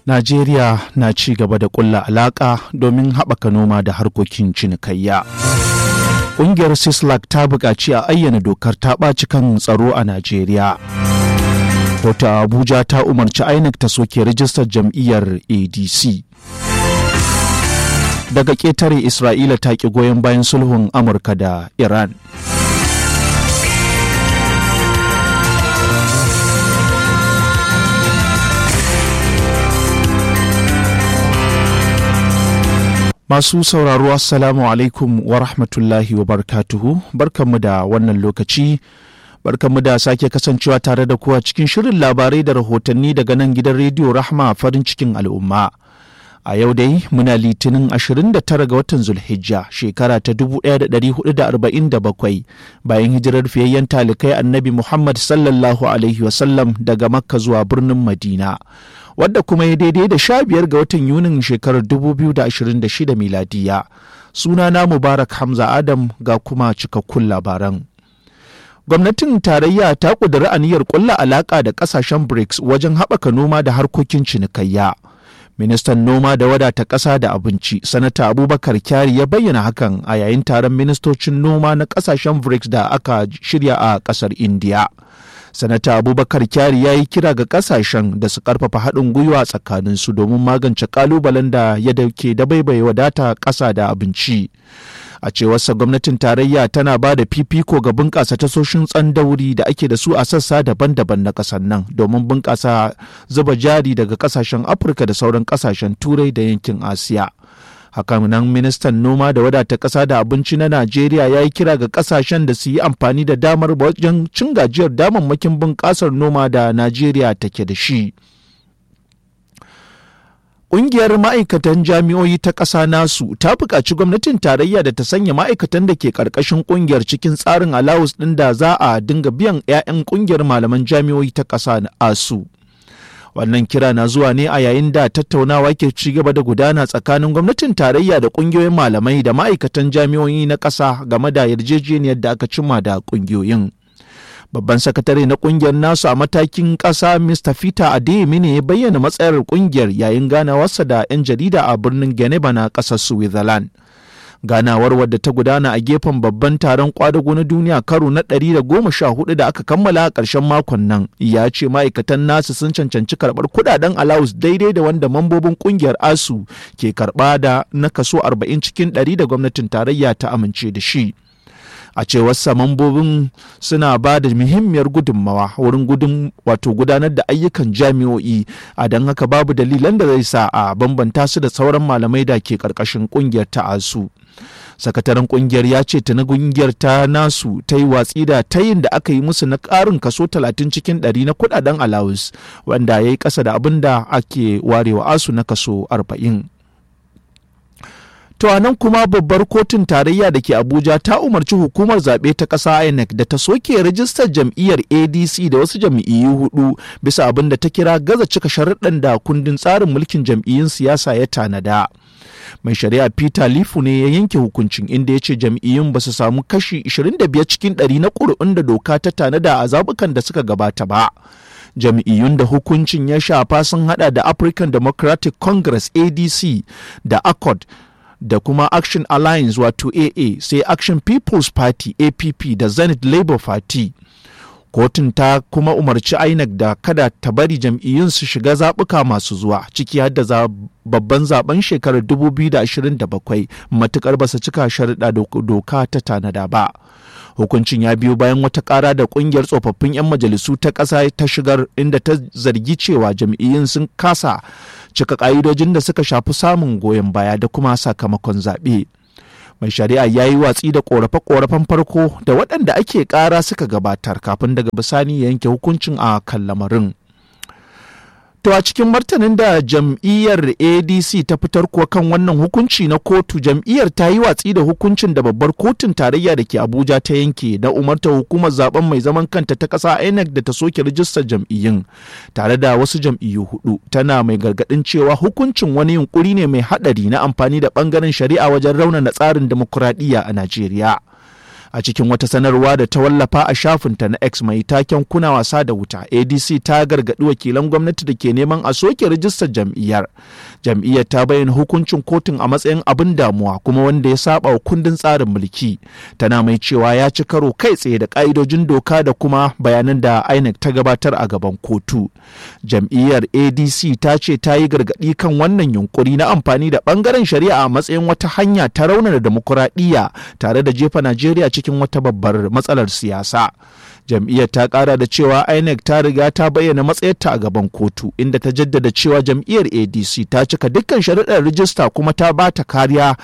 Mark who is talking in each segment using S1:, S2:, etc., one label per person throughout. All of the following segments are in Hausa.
S1: Najeriya na ci gaba da ƙulla alaƙa domin haɓaka noma da harkokin cinikayya. Ƙungiyar Sislak ta buƙaci a ayyana dokar ta ɓaci kan tsaro a Najeriya. Kotu Abuja ta umarci INEC ta soke rijistar jam'iyyar ADC. Daga ƙetare Isra'ila ta ƙi goyon bayan sulhun Amurka da Iran. Masu sauraro Assalamu alaikum wa rahmatullahi wa barkatuhu barkanmu da wannan lokaci barkanmu da sake kasancewa tare da kuwa cikin shirin labarai da rahotanni daga nan gidan rediyo Rahma farin cikin al'umma. A yau dai muna litinin 29 ga watan Zulhijja shekara ta 1447 bayan hijirar fiyayyen talikai annabi Muhammad sallallahu Alaihi wasallam daga Makka zuwa birnin Madina. wadda kuma ya daidai da sha biyar ga watan yunin shekarar 2026 miladiya sunana mubarak hamza adam ga kuma cikakkun labaran gwamnatin tarayya ta ƙudiri aniyar ƙulla alaƙa da ƙasashen brics wajen haɓaka noma da harkokin cinikayya ministan noma da wadata ƙasa da abinci sanata abubakar kyari ya bayyana hakan a yayin taron ministocin noma na ƙasashen brics da aka shirya a ƙasar indiya sanata abubakar kyari ya yi kira ga kasashen da su karfafa haɗin gwiwa tsakaninsu domin magance kalubalen da ya dauke da baibaye wadata ƙasa da abinci a cewarsa gwamnatin tarayya tana ba da fifiko ga bunƙasa tasoshin tsandauri da ake da su a sassa daban-daban na ƙasar nan domin bunƙasa zuba jari daga ƙasashen afirka da sauran ƙasashen turai da yankin asiya hakanan ministan noma da wadata ƙasa da abinci na najeriya ya yi kira ga ƙasashen da su yi amfani da damar wajen cin gajiyar damammakin bunƙasar noma da najeriya take da shi Ƙungiyar ma'aikatan jami'o'i ta ƙasa nasu ta buƙaci gwamnatin tarayya da ta sanya ma'aikatan da ke ƙarƙashin ƙungiyar cikin tsarin alawus ɗin da za a dinga biyan 'ya'yan ƙungiyar malaman jami'o'i ta ƙasa asu. wannan kira na zuwa ne a yayin da tattaunawa ke ci gaba da gudana tsakanin gwamnatin tarayya da kungiyoyin malamai da ma'aikatan jami'o'i na ƙasa game da yarjejeniyar da aka cimma da kungiyoyin babban sakatare na kungiyar nasu a matakin ƙasa mr peter adeyemi ne ya bayyana matsayar kungiyar yayin ganawarsa da 'yan jarida a birnin geneva na ƙasar switzerland ganawar wadda ta gudana a gefen babban taron kwadago na duniya karo na 114 da aka kammala a ƙarshen makon nan ya ce ma'aikatan nasu sun cancanci karɓar kudaden alawus daidai da wanda mambobin ƙungiyar asu ke karɓa da na kaso 40 cikin 100 da gwamnatin tarayya ta amince da shi a cewar sa mambobin suna ba da muhimmiyar gudunmawa wurin gudun wato gudanar da ayyukan jami'o'i a don haka babu dalilan da zai sa a bambanta su da sauran malamai da ke karkashin kungiyar ta asu sakataren kungiyar ya ce ta na kungiyar ta nasu ta yi watsi da tayin da aka yi musu na karin kaso 30 cikin 100 na kudaden allowance wanda ya yi kasa da abin da ake warewa asu na kaso 40 To a nan kuma babbar kotun tarayya da ke Abuja ta umarci hukumar zaɓe ta ƙasa INEC da ta soke rajistar jam'iyyar ADC da wasu jam'iyyu hudu bisa abin da ta kira gaza cika sharuɗan da kundin tsarin mulkin jam'iyyun siyasa ya tanada. Mai shari'a Peter Lifu ne ya yanke hukuncin inda ya ce jam'iyyun ba su samu kashi 25 cikin 100 na ƙuri'un da doka ta tanada a zaɓukan da suka gabata ba. jam'iyyun da hukuncin ya shafa sun hada da African Democratic Congress ADC da ACORD da kuma Action Alliance wato AA sai Action People's Party APP da Zenith Labour Party. Kotun ta kuma umarci INEC da kada ta bari jam'iyyun su shiga zaɓuka masu zuwa ciki har da babban zaben shekarar 2027 matukar ba su cika sharuɗa doka ta tanada ba. hukuncin ya biyo bayan wata ƙara da ƙungiyar tsofaffin 'yan majalisu ta ƙasa ta shigar inda ta zargi cewa jam'iyyun sun kasa cika ƙa'idojin da suka shafi samun goyon baya da kuma sakamakon zaɓe. mai shari'a ya yi watsi da ƙorafe-ƙorafen farko da waɗanda ake ƙara suka gabatar kafin daga bisani ya yanke hukuncin a kan lamarin. To a cikin martanin da jam'iyyar ADC ta fitar kuwa kan wannan hukunci na kotu jam'iyyar ta yi watsi da hukuncin da babbar kotun tarayya da ke Abuja ta yanke na umarta hukumar zaben mai zaman kanta ta ƙasa INEC da ta soke rijistar jam'iyyun tare da wasu jam'iyyu hudu tana mai gargaɗin cewa hukuncin wani yunkuri ne mai haɗari na amfani da ɓangaren shari'a wajen raunana tsarin demokuraɗiyya a Najeriya. a cikin wata sanarwa da ta wallafa a shafinta na x mai taken kuna wasa da wuta adc ta gargaɗi wakilan gwamnati da ke neman a soke rijistar jam'iyyar jam'iyyar ta bayyana hukuncin kotun a matsayin abin damuwa kuma wanda ya saba wa kundin tsarin mulki tana mai cewa ya ci karo kai tsaye da ka'idojin doka da kuma bayanan da inec ta gabatar a gaban kotu jam'iyyar adc ta ce ta yi gargaɗi kan wannan yunkuri na amfani da ɓangaren shari'a a matsayin wata hanya ta raunana demokuraɗiyya tare da jefa najeriya cikin wata babbar matsalar siyasa jam'iyyar ta kara da cewa inec ta riga ta bayyana matsayarta a gaban kotu inda ta jaddada cewa jam'iyyar adc ta cika dukkan sharaɗar rijista kuma ta ba ta kariya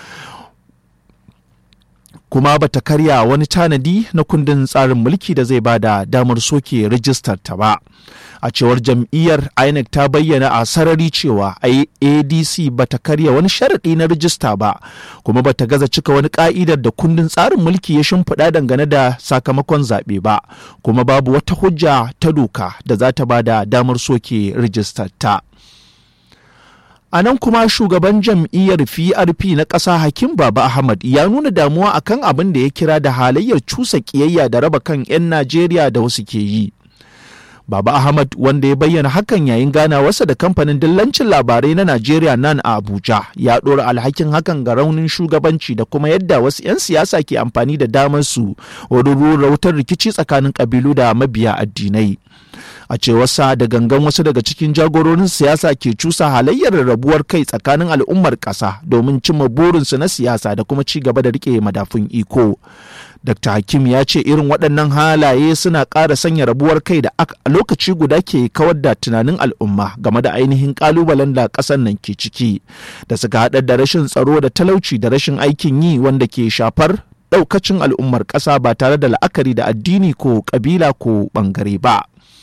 S1: kuma ba ta karya wani tanadi na kundin tsarin mulki da zai bada damar soke rijistar ta ba a cewar jam'iyyar inec ta bayyana a sarari cewa adc ba ta karya wani sharaɗi na rijista ba kuma ba ta gaza cika wani ka'idar da kundin tsarin mulki ya shimfiɗa dangane da sakamakon zaɓe ba kuma babu wata hujja ta doka da za ta bada damar soke rijistar ta A nan kuma shugaban jam'iyyar PRP na ƙasa Hakim Baba Ahmad ya nuna damuwa akan abin da ya kira da halayyar cusa ƙiyayya da raba kan 'yan Najeriya da wasu ke yi. Baba Ahmad wanda ya bayyana hakan yayin ganawarsa da kamfanin dillancin labarai na Najeriya nan a Abuja ya ɗora alhakin hakan ga raunin shugabanci da kuma yadda wasu 'yan siyasa ke amfani da damar su wurin rura wutar rikici tsakanin ƙabilu da mabiya addinai. a cewarsa da gangan wasu daga cikin jagororin siyasa ke cusa halayyar rabuwar kai tsakanin al'ummar ƙasa domin cimma burinsu na siyasa da kuma ci gaba da rike madafun iko dr hakim ya ce irin waɗannan halaye suna ƙara sanya rabuwar kai da a lokaci guda ke kawar da tunanin al'umma game da ainihin ƙalubalen da ƙasar nan ke ciki da suka haɗar da rashin tsaro da talauci da rashin aikin yi wanda ke shafar ɗaukacin al'ummar ƙasa ba tare da la'akari da addini ko ƙabila ko ɓangare ba.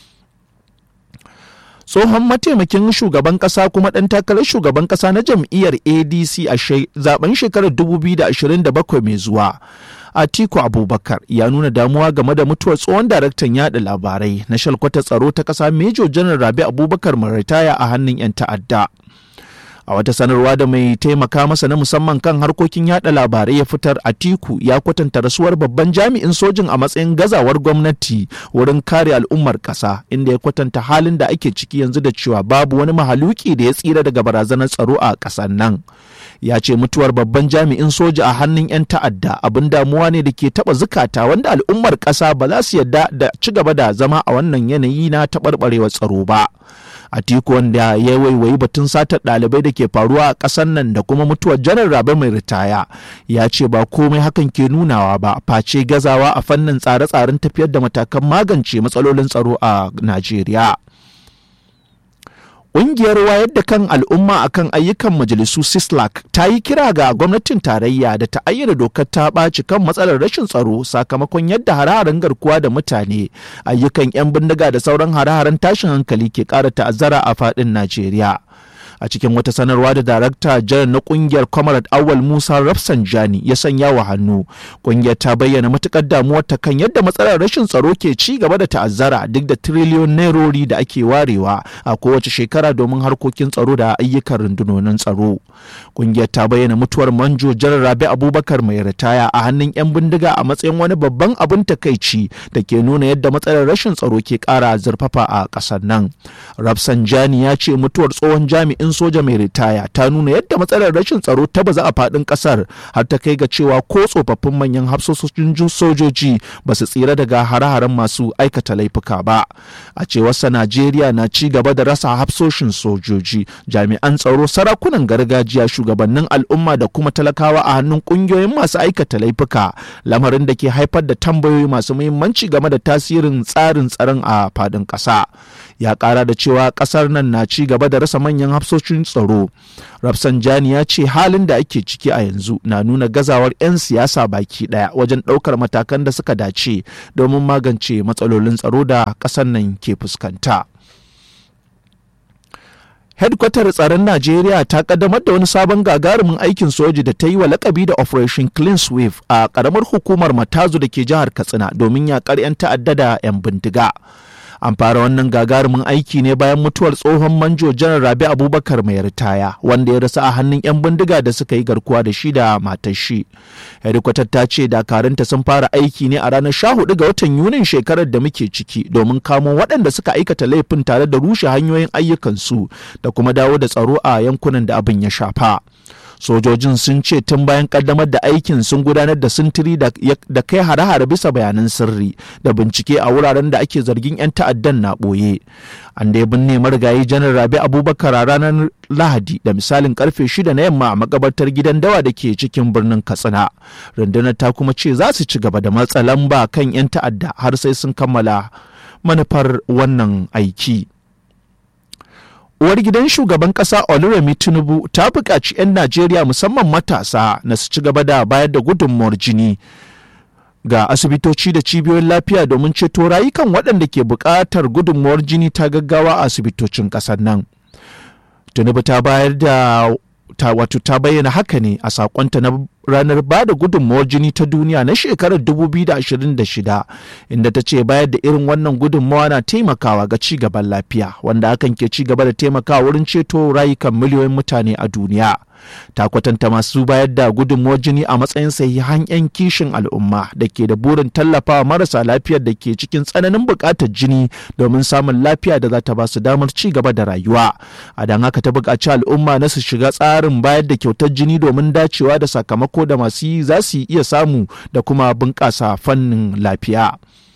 S1: tsohon mataimakin shugaban kasa kuma ɗan takarar shugaban kasa na jam'iyyar adc a zaben shekarar 2027 mai zuwa atiku abubakar ya nuna damuwa game da mutuwar tsohon daraktan yada labarai na shalkwata tsaro ta kasa mejo janar rabi abubakar mai ritaya a hannun 'yan ta'adda a wata sanarwa da mai taimaka masa na musamman kan harkokin yada labarai ya fitar atiku ya kwatanta rasuwar babban jami'in sojin a matsayin gazawar gwamnati wurin kare al'ummar kasa inda ya kwatanta halin da ake ciki yanzu da cewa babu wani mahaluki da ya tsira daga barazanar tsaro a ƙasar nan ya ce mutuwar babban jami'in soja a hannun 'yan ta'adda abin damuwa ne da ke taba zukata wanda al'ummar ƙasa ba za su yarda da ci gaba da zama a wannan yanayi na taɓarɓarewar tsaro ba Atiku wanda ya waiwayi batun satar ɗalibai da ke faruwa a ƙasar nan da kuma mutuwar janar rabe mai ritaya ya ce ba komai hakan ke nunawa ba face gazawa a fannin tsare-tsaren tafiyar da matakan magance matsalolin tsaro a Najeriya. Ƙungiyar wayar da kan al'umma akan ayyukan majalisu Sislak ta yi kira ga gwamnatin tarayya da ta ayyana dokar ta ɓaci kan matsalar rashin tsaro sakamakon yadda hare-haren garkuwa da mutane ayyukan 'yan bindiga da sauran hare-haren tashin hankali ke ƙara ta'azzara a faɗin Najeriya. a cikin wata sanarwa da darakta janar na kungiyar comrade awal musa rafsanjani ya sanya wa hannu kungiyar ta bayyana matukar damuwar ta kan yadda matsalar rashin tsaro ke ci gaba da ta'azzara duk da tiriliyon nairori da ake warewa a kowace shekara domin harkokin tsaro da ayyukan rundunonin tsaro kungiyar ta bayyana mutuwar manjo janar rabi abubakar mai ritaya a hannun yan bindiga a matsayin wani babban abin takaici da ke nuna yadda matsalar rashin tsaro ke kara zurfafa a ƙasar nan rafsanjani ya ce mutuwar tsohon jami'in jami'in soja mai ritaya ta nuna yadda matsalar rashin tsaro ta baza a faɗin ƙasar har ta kai ga cewa ko tsofaffin manyan hafsoshin sojoji ba su tsira daga hare-haren masu aikata laifuka ba a cewarsa najeriya na ci gaba da rasa hafsoshin sojoji jami'an tsaro sarakunan gargajiya shugabannin al'umma da kuma talakawa a hannun ƙungiyoyin masu aikata laifuka lamarin da ke haifar da tambayoyi masu muhimmanci game da tasirin tsarin tsaron a faɗin ƙasa ya ƙara da cewa ƙasar nan na ci gaba da rasa manyan hafsoshin tsaro rafsanjani ya ce halin da ake ciki a yanzu na nuna gazawar 'yan siyasa baki ɗaya wajen ɗaukar matakan da suka dace domin magance matsalolin tsaro da ƙasar nan ke fuskanta. hedkwatar tsaron najeriya ta kaddamar da wani sabon gagarumin aikin soji da ta yi wa lakabi da operation clean sweep a karamar hukumar matazu da ke jihar katsina domin yakar 'yan ta'adda da 'yan bindiga an fara wannan gagarumin aiki ne bayan mutuwar tsohon manjo janar rabi abubakar mai ritaya wanda ya rasa a hannun 'yan bindiga da suka yi garkuwa da shi da matar shi hedikwatar ta ce dakarunta sun fara aiki ne a ranar 14 ga watan yunin shekarar da muke ciki domin kamo waɗanda suka aikata laifin tare da rushe hanyoyin ayyukansu da kuma dawo da tsaro a yankunan da abin ya shafa sojojin sun ce tun bayan kaddamar da aikin sun gudanar da sintiri da kai hare-hare bisa bayanan sirri da bincike a wuraren da ake zargin 'yan ta'addan na ɓoye an dai binne marigayi janar rabi abubakar a ranar lahadi da misalin karfe shida na yamma a makabartar gidan dawa da ke cikin birnin katsina rundunar ta kuma ce za su ci gaba da matsa lamba kan 'yan ta'adda har sai sun kammala manufar wannan aiki. uwar gidan shugaban kasa oluremi tinubu ta buƙaci 'yan najeriya musamman matasa na su ci gaba da bayar da gudunmuwar jini ga asibitoci da cibiyoyin lafiya domin ceto rayukan waɗanda ke buƙatar gudunmuwar jini ta gaggawa a asibitocin ƙasar nan tinubu ta bayar da ta wato ta bayyana haka ne a sakonta na ranar ba da gudunmawar jini ta duniya na shekarar 2026 inda ta ce bayar da irin wannan gudunmawa na taimakawa ga ci gaban lafiya wanda hakan ke ci gaba da taimakawa wurin ceto rayukan miliyoyin mutane a duniya ta kwatanta masu bayar da gudunmawar jini a matsayin sahihan 'yan kishin al'umma da ke da burin tallafawa marasa lafiyar da ke cikin tsananin buƙatar jini domin samun lafiya da za ta ba su damar ci gaba da rayuwa a don haka ta buƙaci al'umma na su shiga tsarin bayar da kyautar jini domin dacewa da sakamako da masu yi za su iya samu da kuma bunƙasa fannin lafiya.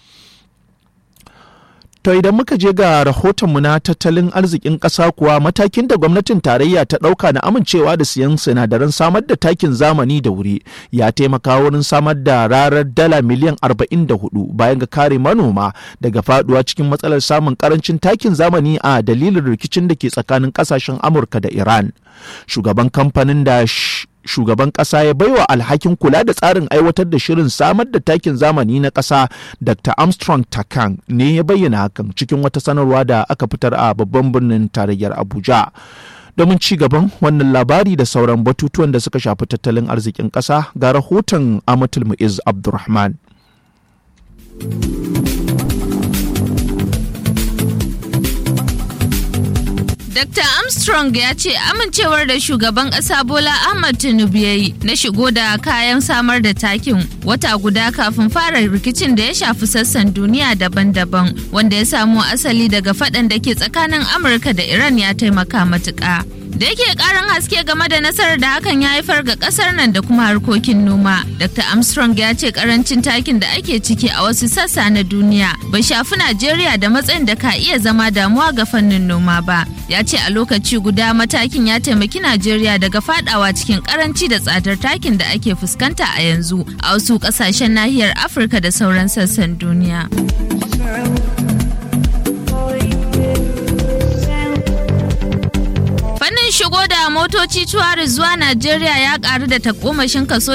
S1: To idan muka je ga rahotonmu na tattalin arzikin ƙasa kuwa matakin da gwamnatin tarayya ta ɗauka na amincewa da siyan sinadaran samar da takin zamani da wuri ya taimaka wurin samar da rarar dala miliyan 44 bayan ga kare manoma daga faduwa cikin matsalar samun karancin takin zamani a dalilin rikicin da ke tsakanin ƙasashen Amurka da Iran. Shugaban kamfanin da shugaban ƙasa ya baiwa alhakin kula da tsarin aiwatar da shirin samar da takin zamani na ƙasa dr armstrong takan ne ya bayyana hakan cikin wata sanarwa da aka fitar a babban birnin tarayyar abuja domin ci gaban wannan labari da sauran batutuwan da suka shafi tattalin arzikin ƙasa ga rahoton amatul mu'iz abdulrahman
S2: Dr. Armstrong ya ce amincewar da shugaban ƙasa Bola Ahmad Tinubu ya yi na shigo da kayan samar da takin wata guda kafin fara rikicin da ya shafi sassan duniya daban-daban wanda ya samo asali daga faɗan da ke tsakanin Amurka da Iran ya taimaka matuƙa. da yake karin haske game da nasarar da hakan ya haifar ga kasar nan da kuma harkokin noma dr armstrong ya ce karancin takin da ake ciki a wasu sassa na duniya bai shafi najeriya da matsayin da ka iya zama damuwa ga fannin noma ba ya ce a lokaci guda matakin ya taimaki najeriya daga fadawa cikin karanci da tsadar takin da ake fuskanta a yanzu a wasu kasashen nahiyar afirka da sauran sassan duniya. shigo da motoci tuwari zuwa Najeriya ya karu da takomashin kaso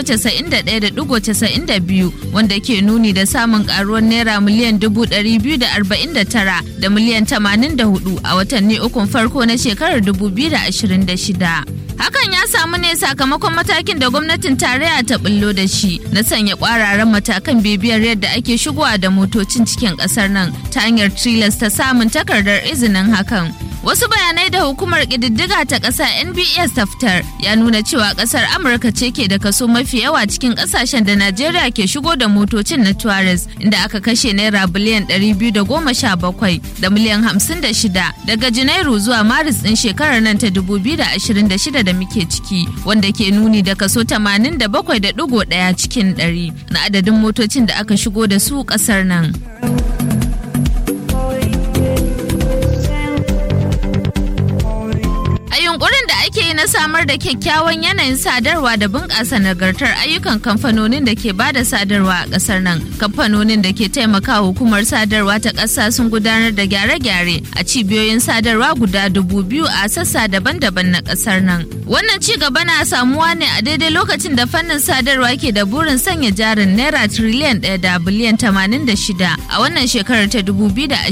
S2: 91.92 wanda ke nuni da samun karuwar naira miliyan 249 da miliyan 84 a watanni ukun farko na shekarar 2026. Hakan ya samu ne sakamakon matakin da gwamnatin tarayya ta bullo da shi na sanya kwararan matakan bibiyar yadda ake shigowa da motocin cikin kasar nan ta hanyar tilas ta samun takardar izinin hakan. Wasu bayanai da hukumar ƙididdiga ta ƙasa NBS ta fitar ya nuna cewa ƙasar Amurka ce ke da kaso mafi yawa cikin ƙasashen da Najeriya ke shigo da motocin na Tuareg inda aka kashe naira biliyan 217 da miliyan 56 daga Janairu zuwa Maris ɗin shekarar nan ta 2026 da muke ciki wanda ke nuni da kaso 87.1 cikin 100 na adadin motocin da aka shigo da su ƙasar nan. yunkurin da ake yi na samar da kyakkyawan yanayin sadarwa da bunƙasa nagartar ayyukan kamfanonin da ke bada sadarwa a ƙasar nan kamfanonin da ke taimaka hukumar sadarwa ta ƙasa sun gudanar da gyare-gyare a cibiyoyin sadarwa guda dubu biyu a sassa daban-daban na ƙasar nan wannan ci gaba na samuwa ne a daidai lokacin da fannin sadarwa ke da burin sanya jarin naira tiriliyan ɗaya da biliyan tamanin da shida a wannan shekarar ta dubu biyu da